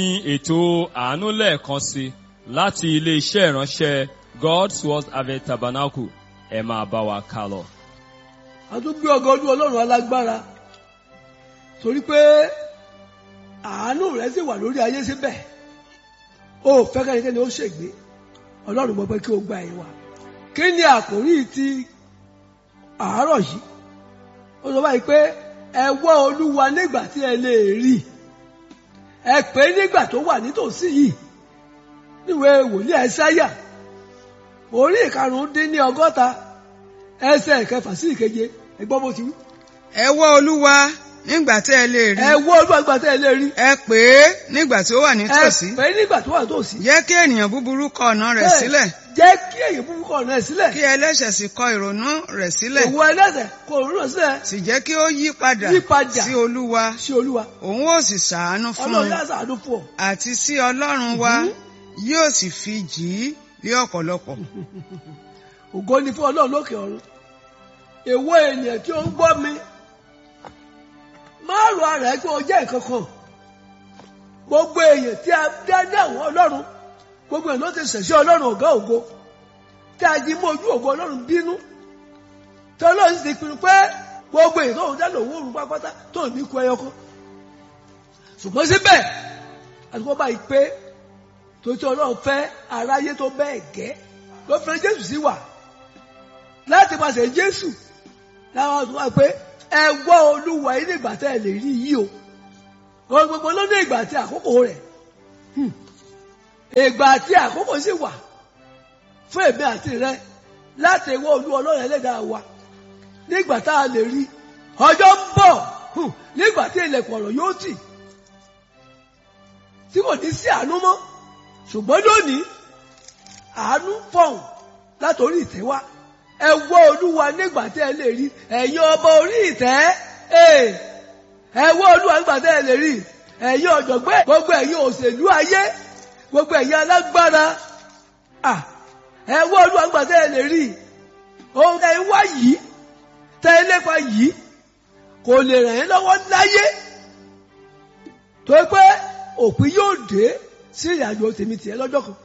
ní ètò àánú lẹ́ẹ̀kan sí láti ilé-iṣẹ́ ìránṣẹ́ God's Word Harvest Tabernacle ẹ máa bá wa kà lọ. a tún gbé ọgọ ọdún ọlọ́run alágbára torí pé àánú rẹ̀ sì wà lórí ayé síbẹ̀ ó fẹ́ kẹ́nikẹ́ni ó ṣègbé ọlọ́run mọ̀ pé kí o gba ẹ̀yìn wa kí ni àkòrí ti àárọ̀ yìí ó sọ báyìí pé ẹ wá olúwa nígbà tí ẹ lè rí ẹ pè é nígbà tó wà nítòsí yìí níwèé wòlíì ẹsáyà orí ìkarùn-ún dín ní ọgọ́ta ẹsẹ̀ ìkẹfà sí ìkeje ẹgbọ́n bó ti wí. ẹ wá olúwa nígbà tí ẹ lè rí ẹ wá olúwa nígbà tí ẹ lè rí ẹ pè é nígbà tí ó wà ẹ nítòsí pè é nígbà tó wà nítòsí. jẹ́ kí ènìyàn búburú kọ ọ̀nà rẹ̀ Bẹ́ẹ̀, sílẹ̀ jẹ́ kí èyí búburú kọ̀ ọ̀nà ẹ̀ sílẹ̀ kí ẹlẹ́ṣẹ̀ sì kọ ìrònú rẹ̀ sílẹ̀ òwò ẹlẹ́sẹ̀ kò rúnà sílẹ̀ sì jẹ́ kí ó yí padà Yí padà. sí olúwa sí olúwa òun ó sì ṣàánú fún ọlọ́run un yá sàánú fún ọ. àti sí ọlọ́run wa yóò sì fi jì í lé ọ̀pọ̀lọpọ̀ ògo ni fún ọlọ́run lókè ọ̀run èwo ènìyàn tí ó ń gbọ́ mi máa rọ ara ẹ pé o jẹ́ nǹkan kan gbogbo èèyàn tí a dá ní àwọn ọlọ́run gbogbo èèyàn ló ti ṣẹ̀ṣẹ̀ ọlọ́run ọ̀gá ògo tí a jí mọ́ ojú ògo ọlọ́run bínú tí ọlọ́run sì ti pinnu pé gbogbo èèyàn tó ń dá lòun òrùn pápátá tó ní kú ẹyọ kan ṣùgbọ́n síbẹ̀ àtúkọ́ báyìí pé tó tí ọlọ́run fẹ́ aráyé tó bẹ́ẹ̀ gẹ́ ló fẹ́ jésù sí wà láti pàṣẹ jésù láwọn tó wà pé ẹ gbọ́ olúwa yìí nígbà tẹ́ ẹ lè rí yìí o ohun gbogbo ló ní ìgbà àti àkókò rẹ̀ Hmm. ìgbà àti àkókò sì wà fún èmi àti rẹ láti wọ olú ọlọ́run ẹlẹ́dàá wa nígbà tá a lè rí ọjọ́ ń bọ̀ hmm, nígbà tí ilẹ̀kùn ọ̀rọ̀ yóò tì tí kò ní sí àánú mọ́ ṣùgbọ́n lónìí àánú fọ̀hún látòrí ìtẹ́ wá ẹ wọ olúwa nígbà tí ẹ lè rí ẹ̀yin ọba orí ìtẹ́ ee, ẹ wọ olúwa nígbà tí ẹ lè rí ẹ̀yin ọ̀jọ̀gbọ́n gbogbo ẹ̀yin òṣèlú ayé gbogbo ẹ̀yin alágbára à, ẹ wọ olúwa nígbà tí ẹ lè rí ohun tẹ́ ń wá yìí tẹ́ ń lépa yìí kò lè ràn yín lọ́wọ́ láyé tó pé òpin yóò dé sí ìrìnàjò tèmi tiẹ̀ lọ́jọ́ kan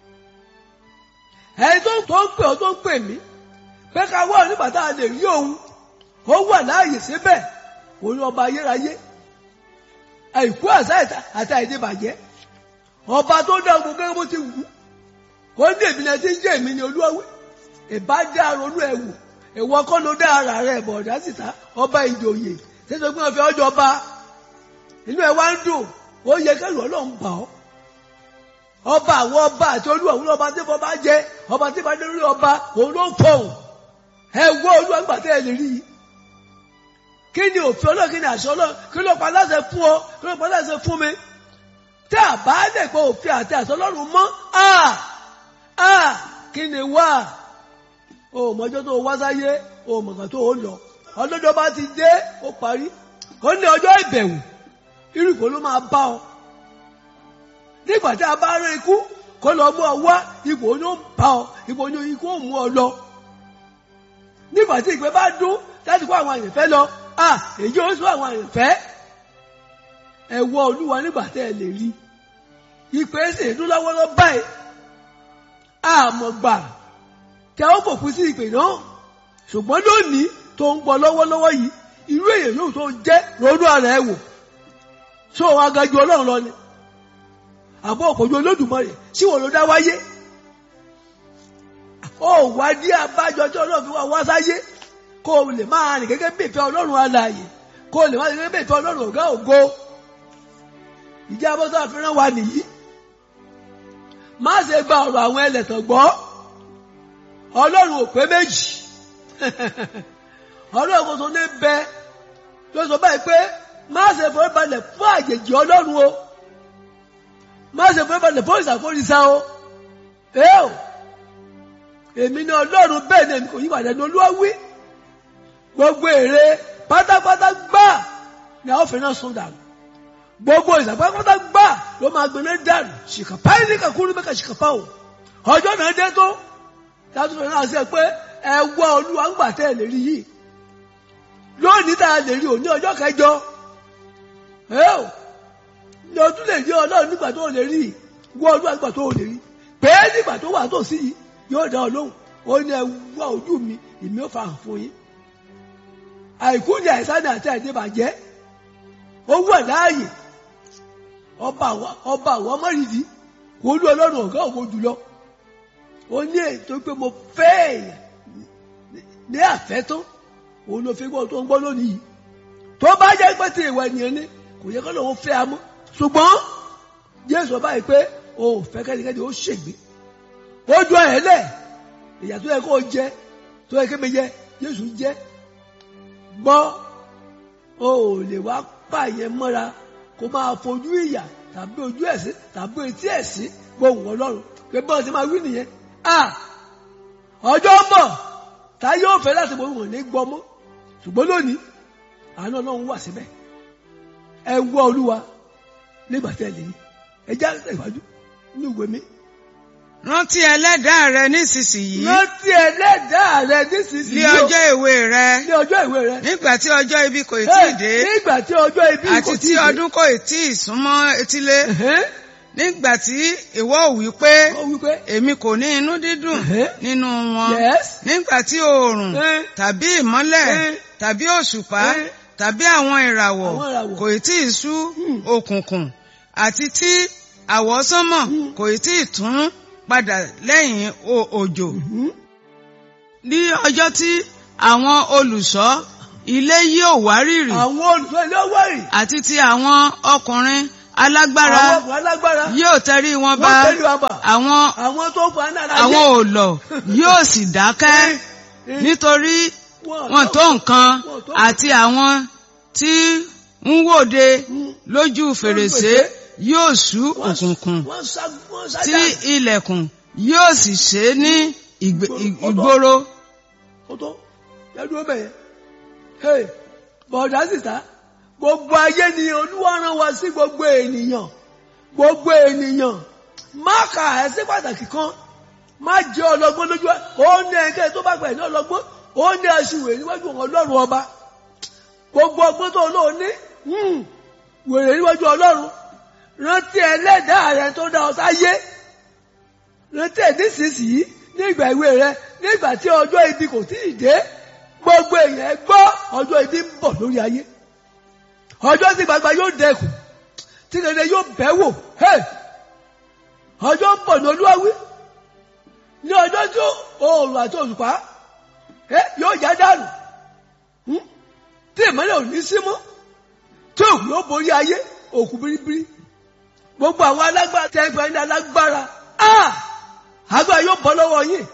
ẹni tó tó ń pè ọ́ tó ń pè mí pé ká wá nígbà tá a lè rí òun ó wà láàyè síbẹ̀ òun ọba ayérayé àìkú àṣà àti àìdébàjẹ́ ọba tó dá ogun gẹ́gẹ́ bó ti wù ú kó ní èmi náà ti ń jẹ́ èmi ní olúwawé ìbá dá ronú ẹ̀ wò ìwọ kọ́ ló dá ara rẹ̀ bọ̀dá síta ọba ìjòyè tẹ́tọ́ pé wọ́n fi ọjọ́ bá inú ẹ̀ wá ń dùn ó yẹ kẹ́rù ọlọ́run bà ọ́ ọba àwọn ọba àti olúwa òun ọba tí bọ́ bá jẹ ọba tí bá dé lórí ọba òun ló ń fọhùn ẹ wọ olúwa nígbà tẹ́ ẹ lè rí i kí ni òfin ọlọ́run kí ni àṣẹ ọlọ́run kí ló pa láṣẹ fún ọ kí ló pa láṣẹ fún mi tí a bá lè pé òfin àti àṣẹ ọlọ́run mọ́ a a kí ni wá o mọjọ́ tó wá sáyé o mọ̀gàn tó lọ ọlọ́jọ́ bá ti dé ó parí ó ní ọjọ́ ìbẹ̀wò irú ìfò ló máa bá ọ nígbà tí a bá rí ikú kó lọ mú ọ wá ipò ní ó bá ọ ipò ní ikú ó mú ọ lọ nígbà tí ìgbẹ́ bá dún láti kó àwọn àyànfẹ́ lọ à èyí ó sún àwọn àyànfẹ́ ẹ wọ olúwa nígbà tẹ́ ẹ lè rí ìpè sì dún lọ́wọ́lọ́ báyìí àmọ́ gbà kí a ó fòpin sí ìpè náà ṣùgbọ́n lónìí tó ń gbọ́ lọ́wọ́lọ́wọ́ yìí irú èèyàn yóò tó jẹ́ ronú ara ẹ wò ṣó o agaju ọlọ́run lọ ni àbọ̀ òkòjú olódùmarè tí wọ́n ló dá wáyé ó wá dí abájọ tí ọlọ́run fi wá wá sáyé kó o lè máa rìn gẹ́gẹ́ bí ìfẹ́ ọlọ́run alààyè kó o lè máa rìn gẹ́gẹ́ bí ìfẹ́ ọlọ́run ọ̀gá ògo ìjà abọ́sọ́ àfihàn wa nìyí má ṣe gba ọ̀rọ̀ àwọn ẹlẹ́tàn gbọ́ ọlọ́run ò pé méjì ọlọ́run kò tó ní bẹ ló sọ báyìí pé má ṣe forí balẹ̀ fún àjèjì ọlọ́run o má ṣe forí balẹ̀ fún ìṣàkóríṣà o ẹ o èmi ní ọlọ́run bẹ́ẹ̀ ni èmi kò yí padà ní olúwa wí gbogbo èrè pátápátá gbà ni àwọn fẹ́ náà sún dànù gbogbo ìṣàpátápátá gbà ló máa gbẹ̀lé dànù ṣìkàpá yìí ní kakúrú mẹ́ka ṣìkàpá o ọjọ́ náà dé tó látúntò náà ṣe pé ẹ wá olúwa ń gbà tẹ́ ẹ lè rí yìí lónìí tá a lè rí òní ọjọ́ kẹjọ ẹ o ni o tún lè rí ọlọ́run nígbà tó o lè rí wọ ọdún nígbà tó o lè rí pé nígbà tó wà tó sí yìí yóò dá ọ lóhùn ó ní ẹ wá ojú mi èmi ò fa hàn fún yín àìkú ni àìsàn ní àti àìdébàjẹ́ ó wà láàyè ọba àwọn ọba àwọn ọmọrìdì olú ọlọ́run ọ̀gá ògo jùlọ ó ní ètò pé mo fẹ́ èèyàn ní àfẹ́tán òun ló fi gbọ́ tó ń gbọ́ lónìí yìí tó bá jẹ́ pé tí ìwà ènìyàn ní kò yẹ kó lóun fẹ́ amọ́ ṣùgbọ́n jésù ọba yìí pé o ò fẹ́ kẹ́nikẹ́ni ó ṣègbè ó jọ ẹ̀ lẹ̀ ìyà tó yẹ kó jẹ tó yẹ kémi jẹ jésù jẹ gbọ́ o ò lè wá pààyàn mọ́ra kó máa fojú ìyà tàbí ojú ẹ̀sìn tàbí etí ẹ̀sìn gbóhùn ọlọ́run pé bọ́ọ̀ ti máa wí nìyẹn ah ọjọ́ ń bọ̀ tá yóò fẹ́ láti bọ̀ wọ́n ní gbọ́ mọ́ ṣùgbọ́n lónìí àánú ọlọ́run wà síbẹ̀ ẹ wọ olúwa nígbà tẹ́ lè rí ẹ já ìwájú ní ìwé mi. rántí ẹlẹ́dàá rẹ nísinsìnyí rántí ẹlẹ́dàá rẹ nísinsìnyí ní ọjọ́ èwe rẹ ní ọjọ́ ìwé rẹ. nígbà tí ọjọ́ ibi kò tí ì dé nígbà tí ọjọ́ ibi kò àti tí tí ì dé. ọdún kò tí ì súnmọ́ etílé Ẹ̀hẹ́n, nígbà tí ìwọ ò wí pé ó wí pé èmi kò ní inú dídùn Ẹ̀hẹ́. nínú wọn yes nígbà tí oòrùn Ẹ̀. tàbí ìmọ́lẹ̀ Ẹ̀. tàbí òṣùpá Ẹ̀. tàbí àwọn ìràwọ̀ Àwọn ìràwọ̀. kò tí ì sú Hmm. òkùnkùn àti tí àwọsánmọ̀ Hmm. kò tí ì tún padà lẹ́yìn o- òjò Mhm. ní ọjọ́ tí àwọn olùṣọ́ ilé yóò wárìrì àwọn olùsọ ilé ọwọ́ rì àti ti àwọn ọkùnrin alágbára àwọn ọkùnrin alágbára yóò tẹrí wọn bá wọ́n tẹ́lẹ̀ wá bà àwọn àwọn tó fa náírà àwọn òòlọ̀ yóò sì dákẹ́ nítorí wọn tó nǹkan Wọn tó àti àwọn tí ń wòde lójú fèrèsé yóò ṣú òkùnkùn wọ́n sá wọ́n sá tí dànù. ilẹ̀kùn yóò sì ṣe ní ìgbè- ìgboro ó tó yẹ́dúró bẹ̀yẹ. Hey, bọ̀dá sísá gbogbo ayé ni olúwa rán wa sí gbogbo ènìyàn gbogbo ènìyàn má kà ẹ́ sí pàtàkì kan má jẹ́ ọlọ́gbọ́n lójú ẹ̀ ó ní ẹ̀kẹ́ tó bá gbẹ̀ ní ọlọ́gbọ́n ó ní aṣiwèrè níwájú ọlọ́run ọba gbogbo ọgbọ́n tó lóò ní hmm, wèrè níwájú ọlọ́run rántí ẹlẹ́dàá rẹ tó dá ọ sáyé rántí ẹ̀ nísinsìnyí ní ìgbà ìwé rẹ nígbà tí ọjọ́ ibi kò tí ì dé gbogbo èèyàn ẹ gbọ́ ọjọ́ ibi ń bọ̀ lórí ayé ọjọ́ tí gbagba yóò dẹkùn tí rere yóò bẹ̀ wò hey! ọjọ́ ń bọ̀ ní olúwawí ní ọjọ́ tí oòrùn àti òṣùpá eh, yóò já dànù Hmm? tí ìmọ́lẹ̀ ò ní sí mọ́ tí òkú yóò borí ayé òkú biribiri gbogbo àwọn alágbára tẹ́ ẹgbẹ́ ní alágbára ah! agbára yóò bọ́ lọ́wọ́ yín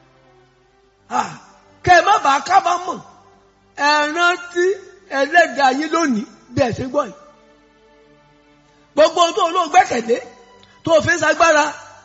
ah! kẹ́ ẹ má bàa kábàámọ̀ ẹ rántí ẹlẹ́dàá yín lónìí bí ẹ ṣe gbọ́ yìí gbogbo ohun tó ń lò gbẹ́kẹ̀lé tó fi ń sagbára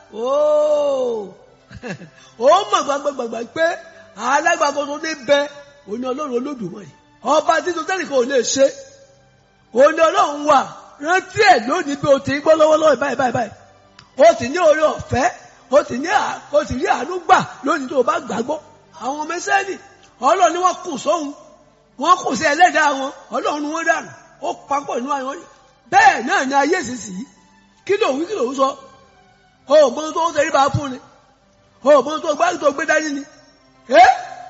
ooo ó mọ̀ gbàgbàgbà pé alágbàgbà tó ní bẹ òní ọlọ́run olódùmarè ọba títí tẹ́lẹ̀ kan ò lè ṣe òní ọlọ́run wà rántí ẹ̀ lónìí bí o ti ń gbọ́ lọ́wọ́lọ́wọ́ báyìí báyìí báyìí o sì ní oore ọ̀fẹ́ o sì ní à- o sì rí àánú gbà lónìí tó o bá gbàgbọ́ àwọn ọmọ ẹsẹ́ni ọlọ́run ni wọ́n kù sóhun wọ́n kù sí ẹlẹ́dàá wọn ọlọ́run ni wọ́n dànù ó papọ̀ nínú àwọn bẹ́ẹ̀ náà ni ayé ìsinsìnyí kí ló wí kí ló ń sọ o ò mọ tó ń tẹrí bá fún ni o ò mọ tó gbá tó gbé dání ni ẹ́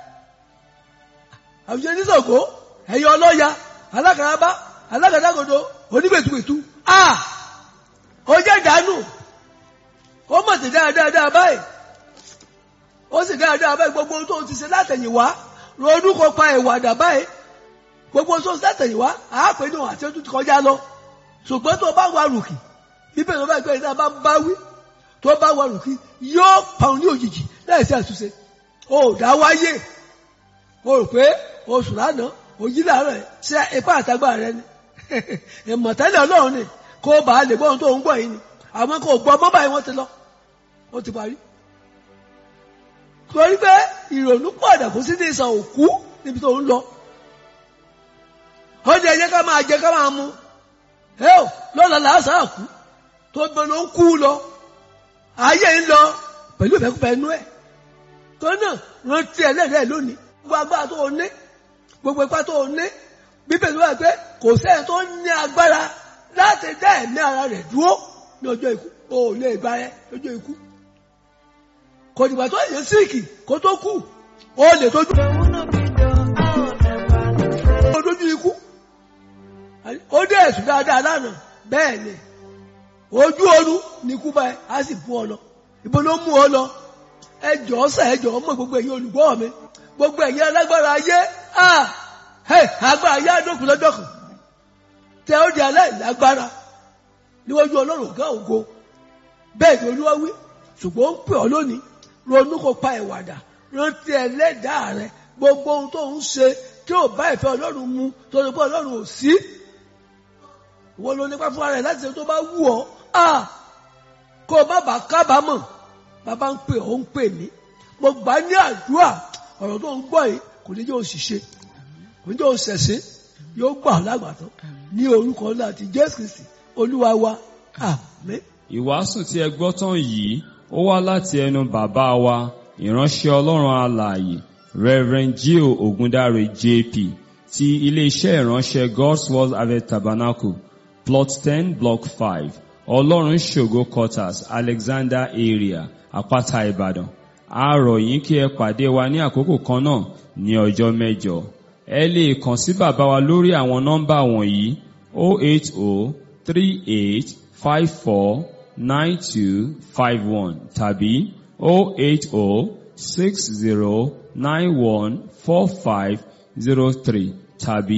àwùjọ oníṣògo ẹ̀yọ ọlọ́ya alákàrábá alágàdàgodo onígbètùgbètù a ó jẹ́ ìdánù ó mọ̀ sí dáadáa báyìí ó sì dáadáa báyìí gbogbo ohun tó ti ṣe látẹ̀yìnwá ronú kó pa ìwàdà báyìí gbogbo ohun tó ti ṣe látẹ̀yìnwá àápẹ́ ní òun àti ojú ti kọjá lọ ṣùgbọ́n tó bá wà rùkì bíbẹ̀ tó bá gbé ìdá bá bá wí tó bá wà rùkì yóò pa òun ní òjijì láì sí àtúnṣe ó dá wáyé o rò pé oṣù lánàá òjì láàárọ̀ ẹ̀ ṣe ipá àtagbára rẹ ni ìmọ̀tẹ́lẹ̀ ọlọ́run ni kó bàa lè gbọ́ ohun tó ń gbọ́ yìí ni àwọn kò gbọ́ mọ́ báyìí wọ́n ti lọ ó ti parí. torí pé ìrònú pọ̀dà kò sí ní ìsàn òkú níbi tó ń lọ. ó ní ẹjẹ́ ká máa jẹ ká máa mu ẹ ò lọ́la làásàá kú tó gbọ́n ló ń kú lọ ayé ń lọ pẹ̀lú ìfẹ́kúfẹ́ inú ẹ̀ tó náà rántí ẹlẹ́dẹ̀ẹ́ lónìí gbogbo agbára tó o ní gbogbo ipá tó o ní bíbélì wà pé kò sẹ́yìn tó ní agbára láti dá ẹ̀mí ara rẹ̀ dúró ní ọjọ́ ikú o ò lè bá ẹ lọ́jọ́ ikú kò dìgbà tó yẹ síìkì kó tó kú o lè tójú o tójú ikú ó dé ẹ̀sùn dáadáa lánàá bẹ́ẹ̀ ni ojú oorun ní ikú báyìí á sì fún ọ lọ ibo ló mú ọ lọ ẹ jọ̀ọ́ sà ẹ jọ̀ọ́ mọ̀ gbogbo ẹ̀yin olùgbọ́ mi gbogbo ẹ̀yin alágbára ayé ah hey, agbára ayé àdókùn lọ́jọ́ kan tẹ ó di aláìlágbára níwájú ọlọ́run ọ̀gá ògo bẹ́ẹ̀ ni olúwa wí ṣùgbọ́n ó ń pè ọ́ lónìí ronú kó pa ìwàdà rántí ẹlẹ́dàá rẹ gbogbo ohun tó ń ṣe tí ò bá ìfẹ́ ọlọ́run mu tó ní pé ọlọ́run ò sí ìwọ ló nípa fún ara rẹ láti ṣe tó bá wù ọ́ ah kó o má bàa kábàámọ̀ bàbá ń pè ọ́ ń pè mí mo gbà ní àdúrà ọ̀rọ̀ tó ń gbọ́ yìí kò ní jẹ́ òṣìṣẹ́ kò ní jẹ́ òṣẹ̀ṣẹ́ yóò gbà ọ́ lágbàtọ́ ní orúkọ ńlá ti Jésù Kristi olúwa wa àmín. Ìwàásù tí ẹ gbọ́ tán yìí ó wá láti ẹnu bàbá wa ìránṣẹ́ Ọlọ́run alààyè Reverend Gio Ogundare JP ti ilé-iṣẹ́ ìránṣẹ́ God's Word Harvest Tabernacle plot ten block five Ọlọ́run ṣògo quarters Alexander area Àpáta Ìbàdàn a rọ̀ yín kí ẹ pàdé wa ní àkókò kan náà ní ọjọ́ mẹ́jọ ẹ lè kàn sí bàbá wa lórí àwọn nọ́mbà wọ̀nyí 08038549251 tàbí 08060914503 tàbí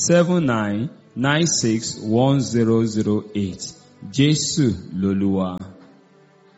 08079961008 Jésù lolúwa.